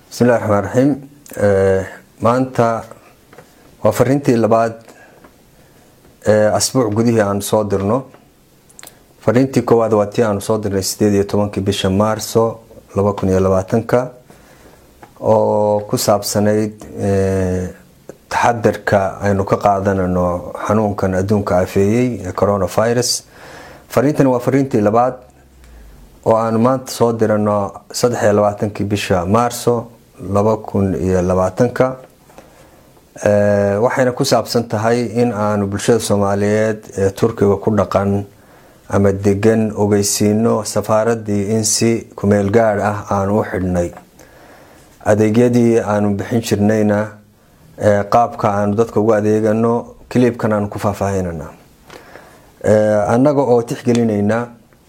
bismillahi raxmaan raxiim maanta waa fariintii labaad ee asbuuc gudihii aanu soo dirno fariintii koowaad waa tii aanu soo dirnay sideed iyo tobankii bisha maarso laba kun iyo labaatanka oo ku saabsanayd taxadarka aynu ka qaadanano xanuunkan adduunka afeeyey ee coronavirus fariintani waa fariintii labaad oo aanu maanta soo dirano saddex iyo labaatankii bisha maarso laba kun iyo labaatanka waxayna ku saabsan tahay in aanu bulshada soomaaliyeed ee turkiga ku dhaqan ama degan ogeysiino safaaradii in si kumeel gaadh ah aanu u xidhnay adeegyadii aanu bixin jirnayna qaabka aanu dadka ugu adeegano kiliibkan aanu ku faahfaahinana annaga oo tixgelinayna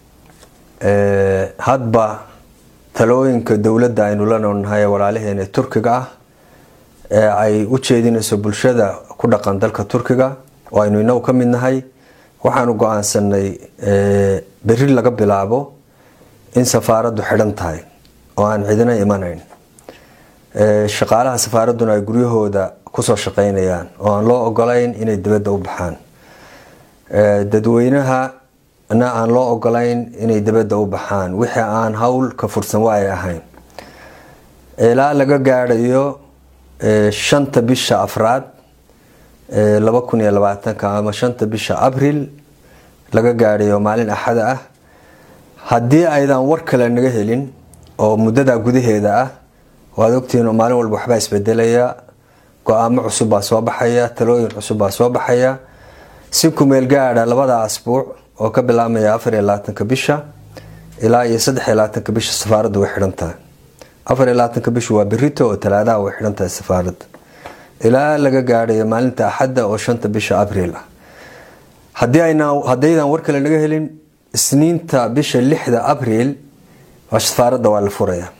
hadba talooyinka dowladda aynu la noolnahay ee walaalaheena turkiga ah ee ay u jeedinayso bulshada ku dhaqan dalka turkiga oo aynu inagu ka mid nahay waxaanu go-aansanay beri laga bilaabo in safaaraddu xidhan tahay oo aan cidina imanayn shaqaalaha safaaradduna ay guryahooda kusoo shaqeynayaan oo aan loo ogolayn inay dibadda u baxaan dadweynaha na aan loo ogolayn inay dibadda u baxaan wixii aan howl ka fursan waa ay ahayn ilaa laga gaadhayo shanta bisha afraad laba kun iyo labaatanka ama shanta bisha abril laga gaadhayo maalin axada ah haddii aydan war kale naga helin oo muddadaa gudaheeda ah waad ogtihiin maalin walba waxbaa isbedelaya go-aamo cusub baa soo baxaya talooyin cusub baa soo baxaya si kumeel gaadha labada asbuuc oo ka bilaabmaya afar iyo labaatanka bisha ilaa iyo saddex iyo labaatanka bisha safaaraddu way xidhan tahay afar iyo labaatanka bisha waa berito oo talaadaha way xidhan tahay safaaradda ilaa laga gaadhayo maalinta axadda oo shanta bisha abriil ah haddaydan war kale naga helin isniinta bisha lixda abriil safaaradda waa la furaya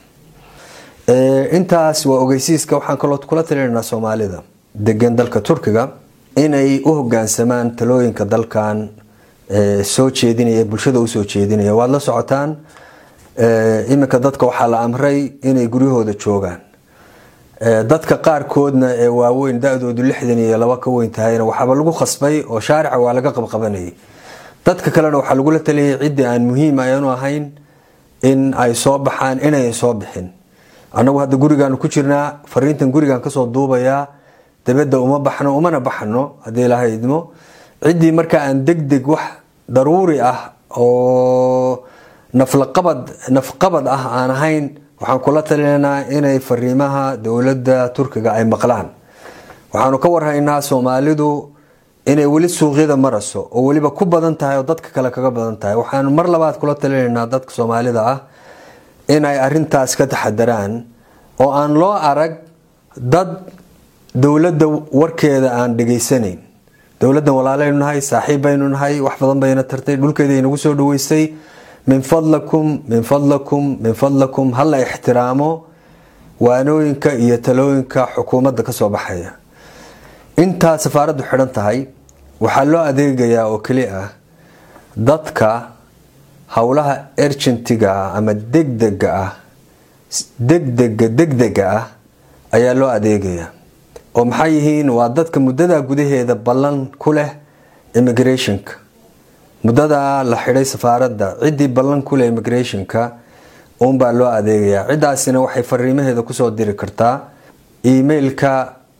intaas waa ogeysiiska waxaan kaloo kula talinaynaa soomaalida degan dalka turkiga inay u hogaansamaan talooyinka dalkan soo jeedinaya bulshada usoo jeedinaya waad la socotaan iminka dadka waxaa la amray inay guryahooda joogaan dadka qaarkoodna ee waaweyn da-doodu lixdan iyo laba ka weyn tahayna waxaaba lagu khasbay oo shaarica waa laga qabqabanayay dadka kalena waxaa lagula taliyay ciddii aan muhiim ayanu ahayn in ay soo baxaan inayan soo bixin annagu hadda gurigaanu ku jirnaa fariintan gurigaan kasoo duubayaa dabadda uma baxno umana baxno haddii ilaahay idmo ciddii markaa aan deg deg wax daruuri ah oo naflaqabad nafqabad ah aan ahayn waxaan kula talinaynaa inay fariimaha dowladda turkiga ay maqlaan waxaanu ka warhaynaa soomaalidu inay weli suuqyada maraso oo weliba ku badan tahay oo dadka kale kaga badan tahay waxaanu mar labaad kula talinaynaa dadka soomaalida ah inay arintaas ka taxadaraan oo aan loo arag dad dowladda warkeeda aan dhegaysanayn dowladdan walaalaynu nahay saaxiib baynu nahay wax badan bayna tartay dhulkeeda inagu soo dhaweystay min fadlakum min fadlakum min fadlakum hala ixtiraamo waanooyinka iyo talooyinka xukuumadda kasoo baxaya intaa safaaraddu xidhan tahay waxaa loo adeegayaa oo keli ah dadka howlaha ergentiga ah ama degdega ah degdega degdega ah ayaa loo adeegayaa oo maxay yihiin waa dadka muddada gudaheeda ballan ku leh immigrationka muddadaa la xidhay safaaradda ciddii ballan ku leh immigrationka uunbaa loo adeegayaa ciddaasina waxay fariimaheeda kusoo diri kartaa emailka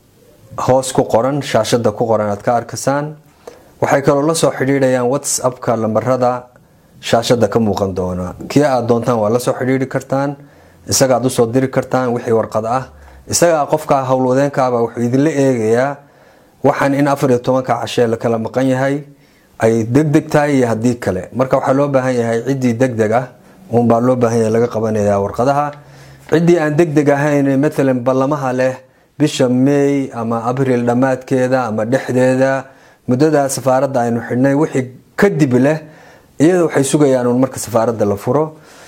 hoos ku qoran shaashada ku qoran aad ka arkasaan waxay kaloo la soo xidhiidhayaan whatsappka lambarada shaashada ka muuqan doona kii aad doontaan waa lasoo xidhiidhi kartaan isagaad usoo diri kartaan wixii warqad ah isagaa qofka howlwadeenkaaba wuxuu idinla eegayaa waxaan in afar iyo tobanka cashee la kala maqan yahay ay degdeg tahay iyo haddii kale marka waxaa loo baahan yahay ciddii degdeg ah uunbaa loo baahan yahay laga qabanaya warqadaha ciddii aan degdeg ahayn matalan ballamaha leh bisha may ama abril dhammaadkeeda ama dhexdeeda muddada safaaradda aynu xidhnay wixii kadib leh iyada waxay sugayaan uun marka safaaradda la furo